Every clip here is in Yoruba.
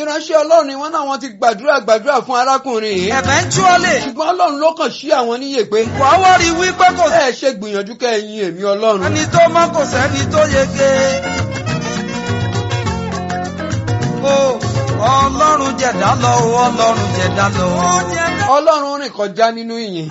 ìránṣẹ́ ọlọ́run ni wọ́n náà wọ́n ti gbàdúrà gbàdúrà fún arákùnrin yìí. eventually ṣùgbọ́n ọlọ́run ló kàn sí àwọn níyè pé wàá wá rí wípé kò ẹ ṣe gbìyànjú kẹ́ ẹ yin èmi ọlọ́run. ẹni tó mọ̀ kò sẹ́ni tó yege. o ọlọ́run jẹ̀dá lọ o ọlọ́run jẹ̀dá lọ. ọlọ́run rìn kọjá nínú ìyìn.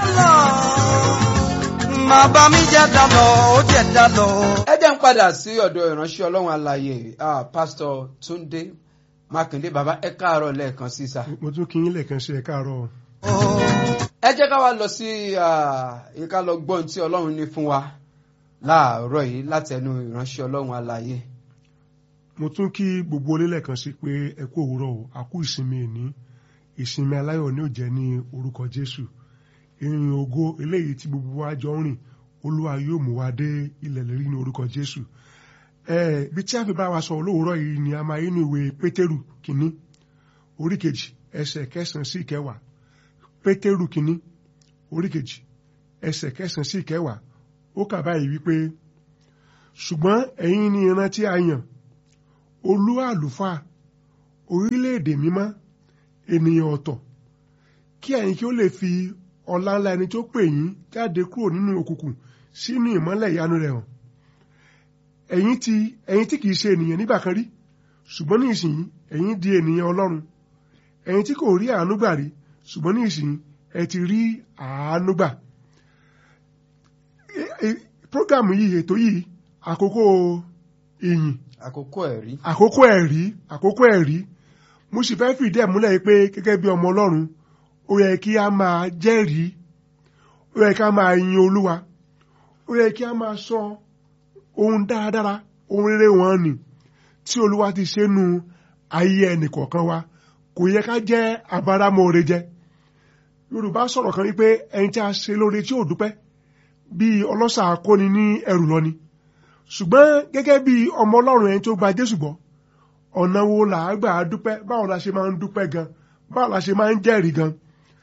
máa bá mi jẹ̀dá lọ ó jẹ̀dá lọ. ẹ jẹ́ ń padà sí ọ̀dọ̀ ìránṣẹ́ ọlọ́run alààyè ah, pásítọ̀ túndé mákindé bàbá ẹ káàárọ̀ lẹ́ẹ̀kan sí sà. mo tún kí yín lẹ́ẹ̀kan sí ẹ káàárọ̀ o ẹ jẹ́ ká wá lọ sí ìka lọ gbọ́n tí ọlọ́run ní fún wa láàárọ̀ yìí látẹnu ìránṣẹ́ ọlọ́run alààyè. mo tún kí gbogbo olé lẹ́ẹ̀kan sí pé ẹ kú òwúrọ̀ o a kú ìsinmi ìní ìsinmi aláyọ̀ ní òjẹ́ ní orúkọ jésù ìrìn ògo eléyìí tí gbogbo wa jọ ń rìn olúwa yóò mú wa dé ilẹ̀ lérí ní orúkọ jésù ẹ bí tí a fi bá wa sọ olówùúrọ̀ yìí ni a máa yín ní ìwé pétérù kínní orí kejì ẹsẹ̀ kẹsàn-án sí ìkẹwàá pétérù kínní orí kejì ẹsẹ̀ kẹsàn-án sí ìkẹwàá ó kà báyìí wípé ṣùgbọ́n ẹ̀yin ni ìran tí a yàn olú àlùfáà orílẹ̀-èdè mímọ́ ènìyàn ọ̀tọ̀ kí ẹ̀yin kí ó lè fi ọlá ńlá ẹni tó pè yín jáde kúrò nínú òkùnkùn sínú ìmọ́lẹ̀ ìyanu rẹ̀ hàn ẹ̀yin tí ẹ̀yin tí kìí ṣe ènìyàn nígbà kan rí ṣùgbọ́n ní ìsìn ẹ̀yin di ènìyàn ọlọ́run ẹ̀yin tí kò rí àánú gbà rí ṣùgbọ́n ní ìsìn ẹ ti rí àánú gbà prógámù yìí ètò yìí àkókò ìyìn àkókò ẹ̀rí. àkókò ẹ̀rí àkókò ẹ̀rí mo sì fẹ́ fìdí ẹ̀ múlẹ̀ pé gẹ́gẹ́ bí ọmọ ọlọ́run ó yẹ kí a máa jẹ́rìí ó yẹ kí a máa yin olúwa ó yẹ kí a máa sọ ohun dáradára ohun rere wọn nì tí olúwa ti ṣe nu ayé ẹnìkọ̀ọ̀kan wa kò yẹ ká jẹ́ abáramọ̀ọ́rẹ́ jẹ yorùbá sọ̀rọ̀ kan wípé ẹni tí a ṣe lóore tí ò dúpẹ́ bíi ọlọ́ṣà kóni ní ẹrù lọ ni ṣùgbọ́n gẹ́gẹ́ bí ọmọ ọlọ́run ẹni tó gba jésù gbọ́ ọ̀nà wo là á gbà á dúpẹ́ báwo la ṣe máa ń dúpẹ́ gan báwo la ṣe máa ń jẹ́rìí gan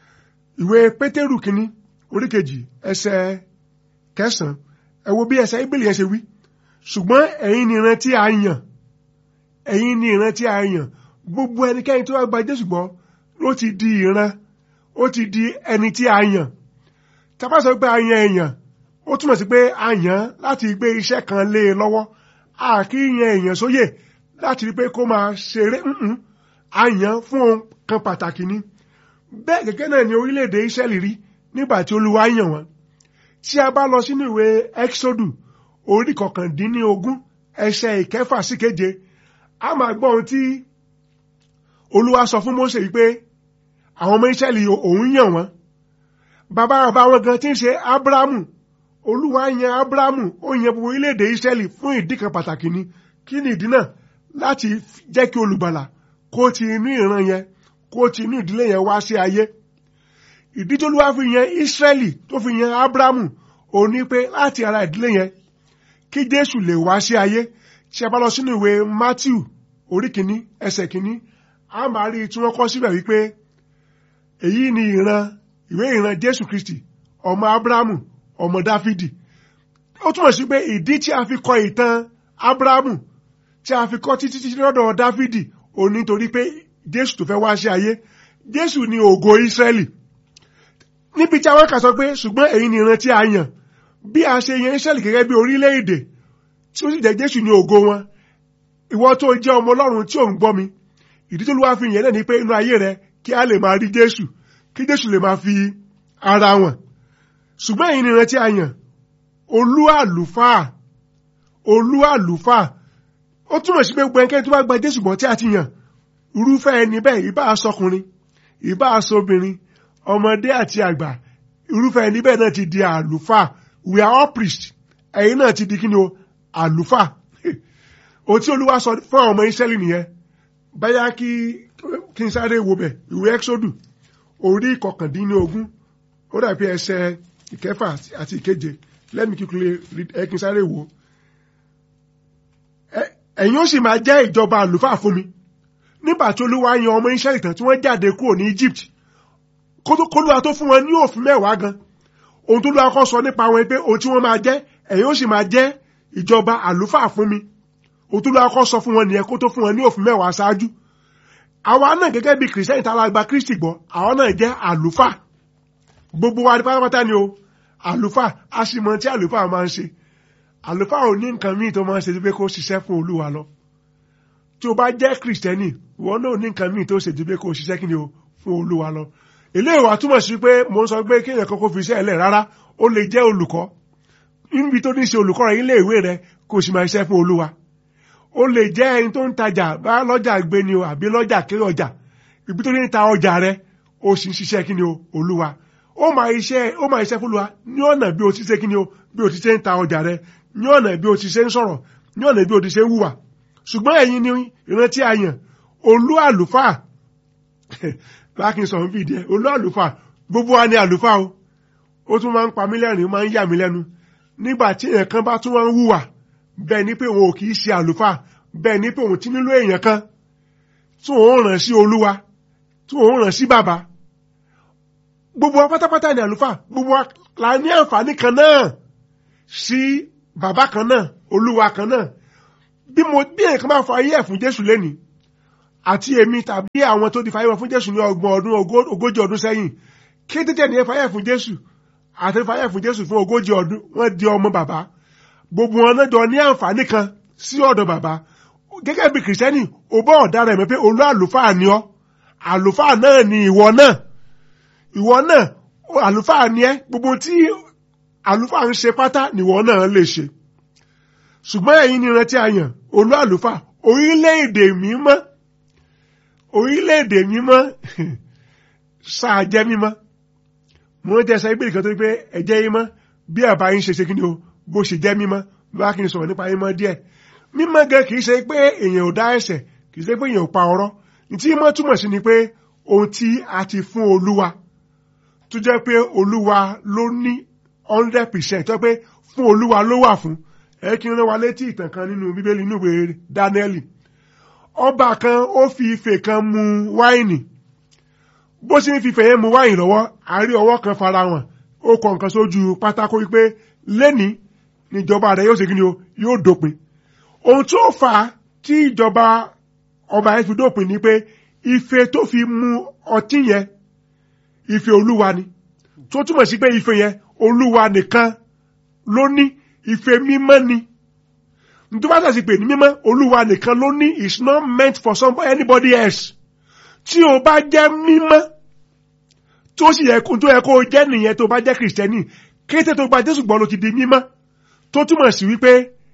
ìwé pétérù kínní orí kejì ẹsẹ̀ kẹsàn-án ẹ wo bí ẹsẹ̀ ìbílẹ̀ yẹn ṣe wí ṣùgbọ́n ẹ̀yin ni ìran tí a yàn ẹ̀yin ni ìran tí a yàn gbogbo ẹnikẹ́ni tó wá gba jésù gbọ́ ló ti di ìran ó ti di ẹni tí a yàn tá a bá sọ pé a yan èèyàn ó túmọ̀ sí pé a yàn láti gbé iṣẹ́ kan lé e lọ́wọ́ a kì í yan èèyàn sóyè láti rí pé kó máa ṣeré nǹkan a yàn fún ohun kan pàtàkì ni bẹ́ẹ̀ gẹ́gẹ́ náà ni orílẹ̀-èdè Ísírẹ́lì rí nígbà tí Olúwa yàn wọ́n tí a bá lọ sínú ìwé Ẹ́kísódù orí kọkàndínlógún ẹsẹ̀ ìkẹfà sí keje a máa gbọ́ ohun tí Olúwa sọ fún Mósè yìí pé àwọn ọmọ Ísírẹ́lì òun yàn wọ́n bàbá bàbá wọn gan tí ń ṣe Ábúráhámù olúwa yan abrahamu ó yan gbogbo orílẹ̀-èdè israẹli fún ìdí kan pàtàkì ni kí ni ìdí náà láti jẹ́ kí olùgbàlà kó ti inú ìran yẹn kó ti inú ìdílé yẹn wá sí ayé ìdí tó lúwa fi yan israẹli tó fi yan abrahamu ó ní pé láti ara ìdílé yẹn kí jésù lè wá sí ayé tí a bá lọ sínú ìwé matthew orí kìíní ẹsẹ̀ kìíní a máa rí tí wọ́n kọ síbẹ̀ wípé èyí ni ìran ìwé ìran jésù kristi ọmọ abrahamu ọmọ dáfídì ó túmọ̀ sí pé ìdí tí a fi kọ ìtàn ábúráhámù tí a fi kọ títí títí lọ́dọ̀ dáfídì ò nítorí pé jésù tó fẹ́ wá sí ayé jésù ni ògo ísírẹ́lì níbi tí àwọn kà sọ pé ṣùgbọ́n èyí ni ìran tí a yàn bí a ṣe yan ísírẹ́lì gẹ́gẹ́ bí orílẹ̀-èdè tí ó sì jẹ́ jésù ni ògo wọn ìwọ tó jẹ́ ọmọ ọlọ́run tí ò ń gbọ́ mi ìdí tó lùwà fi yẹn náà ni pé inú ayé rẹ kí a lè máa rí jésù kí jésù lè máa fi ara wọn ṣùgbọ́n èyí ni ìrántí àyàn olú àlùfáà olú àlùfáà ó túmọ̀ sí pé gbogbo ẹnikẹ́ni tó bá gba jésù gbọ́ tí a ti yàn irúfẹ́ ẹni bẹ́ẹ̀ ìbá aṣọkùnrin ìbá aṣọbìnrin ọmọdé àti àgbà irúfẹ́ ẹni bẹ́ẹ̀ náà ti di àlùfáà we are all priests ẹ̀yin náà ti di kí ni o àlùfáà ohun tí olúwa sọ fún àwọn ọmọ ìṣẹ́lì nìyẹn báyà kí kí n sáré wo bẹ̀ ìwé ẹ́xódù orí kọkàndínlógún ó dàbí ẹsẹ̀ ìkẹfà àti ìkeje let me quickly read ẹ kí n sáré wò ẹ̀yin ó sì máa jẹ́ ìjọba àlùfáà fún mi nígbà tí olúwa yan ọmọ Ísírẹ́lì tán tí wọ́n jáde kúrò ní Egypt kólúwa tó fún wọn ní òfin mẹ́wàá gan ohun tó lọ́wọ́ kọ́ sọ nípa wọn pé ohun tí wọ́n máa jẹ́ ẹ̀yin ó sì máa jẹ́ ìjọba àlùfáà fún mi ohun tó lọ́wọ́ kọ́ sọ fún wọn nìyẹn kó tó fún wọn ní òfin mẹ́wàá ṣáájú àwa náà gẹ́gẹ́ bí kìrìsìtẹ́nì tá a la gba kristi gbọ́ àwa náà jẹ́ àlùfáà gbogbo wa pátápátá ni o àlùfáà a sì mọ tí àlùfáà máa ń ṣe àlùfáà ò ní nǹkan míì tó máa ń ṣe ju pé kó ṣiṣẹ́ fún olúwa lọ tí o bá jẹ́ kìrìsìtẹ́nì ìwọ náà ò ní nǹkan míì tó ṣe ju pé kó ṣiṣẹ́ kí ni o fún olúwa lọ eléyìí wá túmọ̀ sí pé mo ń sọ pé kéèyàn kan kó fi iṣẹ́ ẹlẹ̀ rárá ó lè jẹ́ olùkọ́ níbi tó ní ṣe olùkọ́ rẹ̀ ilé ìwé rẹ̀ kó o sì máa ṣiṣẹ́ fún olúwa ó lè jẹ́ ẹni tó ń tajà bá lọ́jà gbé ni o àbí lọ́jà kéré ọjà ibi tó ní ta ọjà rẹ̀ ó sì ń ṣiṣẹ́ kí ni o olúwa ó máa iṣẹ́ ó máa iṣẹ́ fún olúwa ní ọ̀nà bí o ti ṣe kí ni o bí o ti ṣe ń ta ọjà rẹ̀ ní ọ̀nà bí o ti ṣe ń sọ̀rọ̀ ní ọ̀nà bí o ti ṣe ń hùwà ṣùgbọ́n ẹ̀yin ni ìrántí àyàn olú àlùfáà bákin sọ ń fìdí ẹ olú àlùfáà gbogbo wa ni àlùfáà o ó tún máa ń pa mí lẹ́rìn ó máa ń yà mí lẹ́nu nígbà tí èèyàn kan bá tún wá ń hùwà bẹ́ẹ̀ ni pé òun ò kì í ṣe àlùfáà bẹ́ẹ̀ ni pé òun ti nílò èèyàn kan tí òun ràn sí olúwa tí òun ràn sí bàbá gbogbo wa pátápátá ni àlùfáà gbogbo wa la ní àǹfààní kan náà sí bàbá kan náà olúwa kan náà bí mo bí èèyàn kan bá fọ ayé ẹ̀ fún jésù lénìí àti èmi tàbí àwọn tó di fàyè wọn fún jésù ní ọgbọ̀n ọdún ogójì ọdún sẹ́yìn kí tètè ní ẹ fàyè fún jésù àti fàyè fún jésù fún ogójì ọdún wọ́n di ọmọ bàbá gbogbo wọn náà jọ ní àǹfààní kan sí ọ̀dọ̀ bàbá gẹ́gẹ́ bí kìrìsìtẹ́nì ò bọ́ ọ̀daràn ẹ̀mọ́ pé olú àlùfáà ni ọ́ àlùfáà náà ni ìwọ náà ìwọ náà àlùfáà ni ẹ́ gbogbo tí àlùfáà ń ṣe pátá nìwọ náà lè ṣe ṣùgbọ́n ẹ̀yin ni ìrántí àyàn olú àlùfáà orílẹ̀-èdè mímọ́ orílẹ̀-èdè mímọ́ sáà jẹ́ mímọ́ mo ń tẹ́sẹ̀ ìgbèrè kan tó pé ẹ̀jẹ̀ mímọ́ bí àbá yín ṣe ṣe kí ni o bó ṣe jẹ́ mímọ́ bá kí n sọ̀rọ̀ nípa mímọ́ díẹ̀ mímọ́ gan kìí ṣe pé èèyàn ò dá ẹ̀ṣẹ̀ kìí ṣe pé èèyàn ò pa ọ̀rọ̀ tí mímọ́ túmọ̀ sí ni pé ohun tí a ti fún olúwa tó jẹ́ pé olúwa ló ní hundred percent tó jẹ́ pé fún olúwa ló wà fún ẹ kí n rán wa létí ìtàn kan nínú bíbélì inú ìwé dáníẹ́lì ọba kan ó fi ife kan mu wáìnì bó ṣe ń fi ife yẹn mu wáìnì lọ́wọ́ àárí ọwọ́ kan fara hàn ó kọ nǹkan sójú pátákó wípé lẹ́nìí níjọba rẹ̀ yóò ṣe kí ni o yóò dópin ohun tó fà á tí ìjọba ọba yẹn fi dópin ni pé ife tó fi mu ọtí yẹn ife olúwa ni tó túmọ̀ sí pé ife yẹn olúwa nìkan ló ní ife mímọ́ ni nítorí wọ́n sì pè ní mímọ́ olúwa nìkan ló ní is not meant for somebody anybody else tí o bá jẹ́ mímọ́ tó sì yẹ kó tó yẹ kó o jẹ́ nìyẹn tó bá jẹ́ kìrìsìtẹ́nì kété tó gba jésù gbọ́ ló ti di mímọ́ tó túmọ̀ sí wípé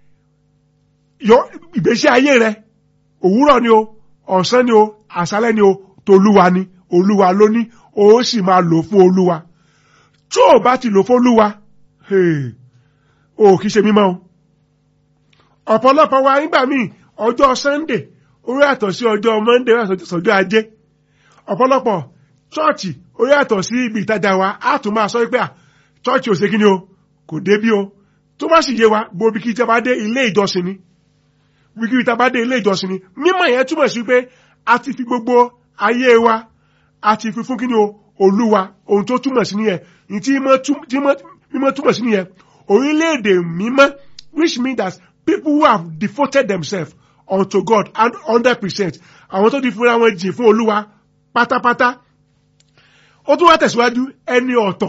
yọ ìgbésí ayé rẹ òwúrọ̀ ni o ọ̀sán ni o àṣálẹ́ ni o tolúwa ni olúwa ló ní o sì máa lò fún olúwa tó o bá ti lò fún olúwa o kì í ṣe mímọ́ o ọ̀pọ̀lọpọ̀ wa nígbà míì ọjọ́ sunday ó yàtọ̀ sí ọjọ́ monday ó yàtọ̀ sọ́jọ́ ajé ọ̀pọ̀lọpọ̀ chọ́ọ̀chì ó yàtọ̀ sí ibi ìtajà wa á tún máa sọ pé à chọ́ọ̀chì ò ṣe kí ni o kò débí o tó bá sì yé wa gbòbí kí ìjọba dé ilé ìjọsìn ni wíkí ìjọba dé ilé ìjọsìn ni mímọ̀ yẹn túmọ̀ sí pé a ti fi gbogbo ayé wa a ti fi fún kí ni o olúwa ohun tó túmọ̀ sí nìyẹn ní tí mímọ́ túmọ̀ sí nìyẹn orílẹ̀-èdè mímọ́ which means that people who have devoted themselves unto God and hundred percent àwọn tó di fúnra wọn jìn fún olúwa pátápátá ó tún wá tẹ̀síwájú ẹni ọ̀tọ̀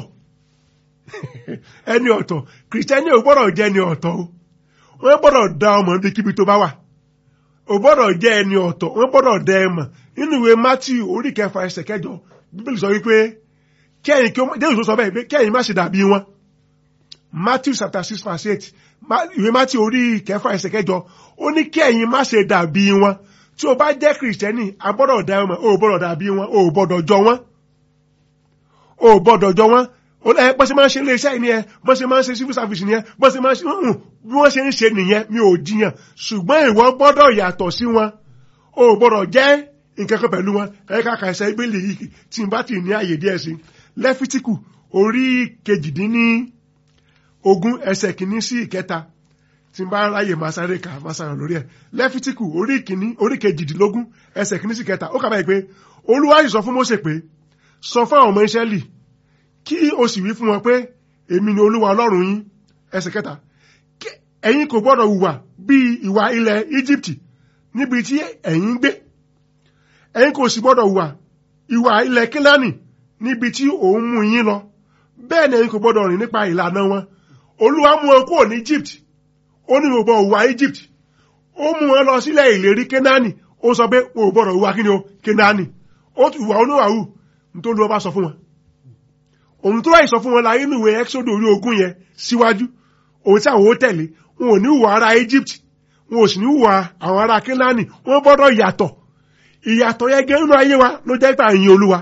ẹni ọ̀tọ̀ kìrìsìtẹ́nì ò gbọ́dọ̀ jẹ́ ẹni ọ̀tọ̀ o wọ́n gbọ́dọ̀ dá ọmọ níbi kíbi tó bá wà ò gbọ́dọ̀ jẹ́ ẹni ọ̀tọ̀ wọ́n gbọ́dọ̀ dá ẹ mọ̀ nínú ìwé Matthew orí kẹfà ẹsẹ̀ kẹjọ bíbélì sọ wípé kẹ́yìn kí Jésù sọ bẹ́ẹ̀ pé kẹ́yìn má ṣe dàbí wọn Matthew chapter six verse eight ìwé Matthew orí kẹfà ẹsẹ̀ kẹjọ ó ní kẹ́yìn má ṣe dàbí wọn tí o bá jẹ́ kìrìsìtẹ́nì a gbọ́dọ̀ dá ẹ mọ̀ o ò gbọ́dọ̀ dàbí wọn o ò gbọ́dọ̀ jọ wọn o ò gbọ́dọ̀ jọ wọn bọ́n ṣe máa ń ṣe iléeṣẹ́ ìní ẹ bọ́n ṣe máa ń ṣe civil service nìyẹn bọ́n ṣe máa ń ṣe bí wọ́n ṣe ń ṣe nìyẹn mi ò jiyàn ṣùgbọ́n ìwọ gbọ́dọ̀ yàtọ̀ sí wọn o gbọ́dọ̀ jẹ́ nǹkan kan pẹ̀lú wọn ẹ̀ka kàṣẹ ìgbélé yìí tí n bá ti ní àyè díẹ̀ sí lẹ́fítíkù orí kejìdínní ogún ẹsẹ̀ kìíní sí ìkẹta tí n bá ráyè máa sáré kà máa sáré lórí ẹ̀ lẹ́fítíkù orí kìíní orí kejìdínlógún ẹsẹ̀ kìíní sí ìkẹta ó kà báyìí pé olúwa sì sọ fún Mósè pé sọ fún àwọn ọmọ Ísírẹ́lì kí o sì wí fún wọn pé èmi ni olúwa ọlọ́run yín ẹsẹ̀ kẹta ẹ̀yin kò gbọ́dọ̀ hùwà bí ìwà ilẹ̀ Egypt níbi tí ẹ̀yin ń gbé ẹ̀yin kò sì gbọ́dọ̀ hùwà ìwà ilẹ̀ kílánì níbi tí òun mú yín lọ bẹ́ẹ̀ ni ẹ̀yin kò gbọ́dọ̀ rìn nípa ìlànà wọn olúwa mú wọn kúrò ní Egypt ó ní gbogbo hùwà Egypt ó mú wọn lọ sílẹ̀ ìlérí Kénáánì ó sọ pé o ò gbọ́dọ̀ hùwà kí ni o Kénáánì ó ti hùwà oníwàwù nítorí wọn bá sọ fún wọn òun tó láì sọ fún wọn láyé nínú ìwé Exodus orí ogún yẹn síwájú òun tí àwọn ó tẹ̀lé wọn ò ní hùwà ará Egypt wọn ò sì ní hùwà àwọn ará Kénáánì wọn gbọ́dọ̀ yàtọ̀ ìyàtọ̀ yẹn gẹ́ nínú ayé wa ló jẹ́ pé àyìn Olúwa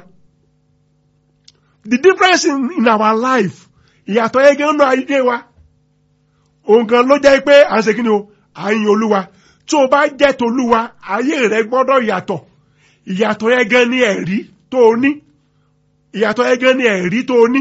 the difference in, in our life ìyàtọ̀ yẹn gẹ́ nínú ayé wa òun gan ló jẹ́ pé à ń ṣe kí ni o àyìn Olúwa tó o bá jẹ́ tolúwa ayé rẹ gbọ́dọ̀ yàtọ̀ ìyàtọ̀ yẹn gan ni ẹ̀rí tó o ní ìyàtọ̀ yẹn gan ni ẹ̀rí tó o ní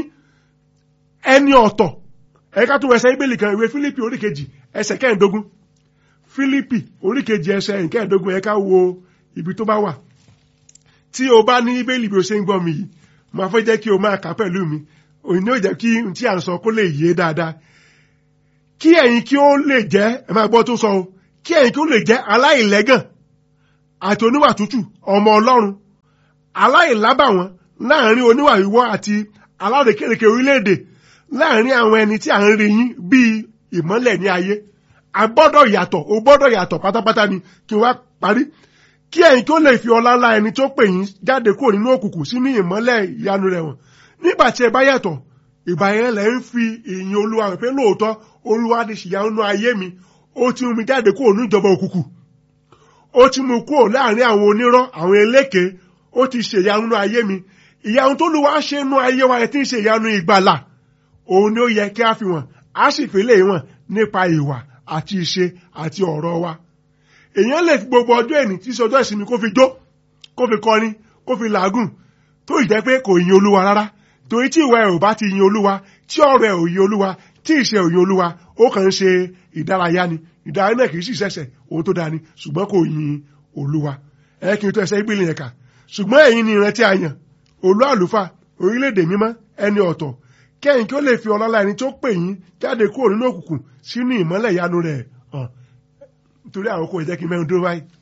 ẹni ọ̀tọ̀ ẹ̀ka tó ẹsẹ̀ ibèlì kan ìwé Fílípì oríkejì ẹsẹ̀ kẹ́ẹ̀ẹ́dógún Fílípì oríkejì ẹsẹ̀ kẹ́ẹ̀ẹ́dógún ẹ̀ka wo ibi tó bá wà tí o bá ní ibèlì bí o ṣe ń gbọ́ mi yìí máa fẹ́ jẹ́ kí o máa kà pẹ̀lú mi òyìn yóò jẹ́ kí n tí à ń sọ kó lè yé dáadáa kí ẹ̀yin kí ó lè jẹ́ ẹ máa gbọ́ tó sọ o kí ẹ̀yin kí ó lè jẹ́ aláìlẹ́gàn àti oníwà tútù ọmọ Ọlọ́run aláìlábàwọ́n láàrin oníwà wíwọ́ àti alárèkérekè orílẹ̀-èdè láàrin àwọn ẹni tí à ń rí yín bíi ìmọ́lẹ̀ ní ayé a gbọ́dọ̀ yàtọ̀ o gbọ́dọ̀ yàtọ̀ pátápátá ni kí n wá parí kí ẹ̀yin kí ó lè fi ọlá ńlá ẹni tó pè yín jáde kúrò nínú òkùnkùn sínú ìmọ́lẹ̀ ìyanu rẹ̀ wọ̀n nígbà tí ẹ bá yàtọ̀ ìgbà yẹn lẹ ń fi ìyìn olúwa rẹ̀ pé lóòótọ́ olúwa ti ṣìyà nínú ayé mi ó ti mú mi jáde kúrò ní ìjọba òkùnkùn ó ti mú kúrò láàrin àwọn onírọ́ àwọn eléke ó ti ṣèyanu nínú ayé mi ìyanu tó lùwà ṣe nínú ayé wa ẹ ti ń ṣe ìyanu ìgbàlà òun ni ó yẹ kí a fi wọn a sì fi lè wọn nípa ìwà àti ìṣe àti ọ̀rọ̀ wa èèyàn lè fi gbogbo ọjọ́ ẹ̀ní tí sọjọ́ ìsinmi kó fi jó kó fi kọrin kó fi làágùn tó ì jẹ́ pé kò yin olúwa rárá torí tí ìwà ẹ̀ ò bá ti yin olúwa tí ọ̀rọ̀ ẹ̀ ò yin olúwa tí ìṣe ò yin olúwa ó kàn ń ṣe ìdárayá ni ìdárayá náà kì í sì ṣẹ̀ṣẹ̀ ohun tó dáa ni ṣùgbọ́n kò yin olúwa ẹ kí n tó ẹsẹ̀ ìgbìlẹ̀ yẹn kà ṣùgbọ́n ẹ̀yin ni ìrántí àyàn olú àlùfáà orílẹ̀-èdè mímọ́ ẹni ọ̀tọ̀ kẹ́yìn kí ó lè fi ọlọ́lá ẹni tó pè yín jáde kúrò nínú òkùnkùn sínú ìmọ́lẹ̀ ìyanu rẹ̀ hàn nítorí àwọn kò jẹ́ kí n mẹ́rin dúró báyìí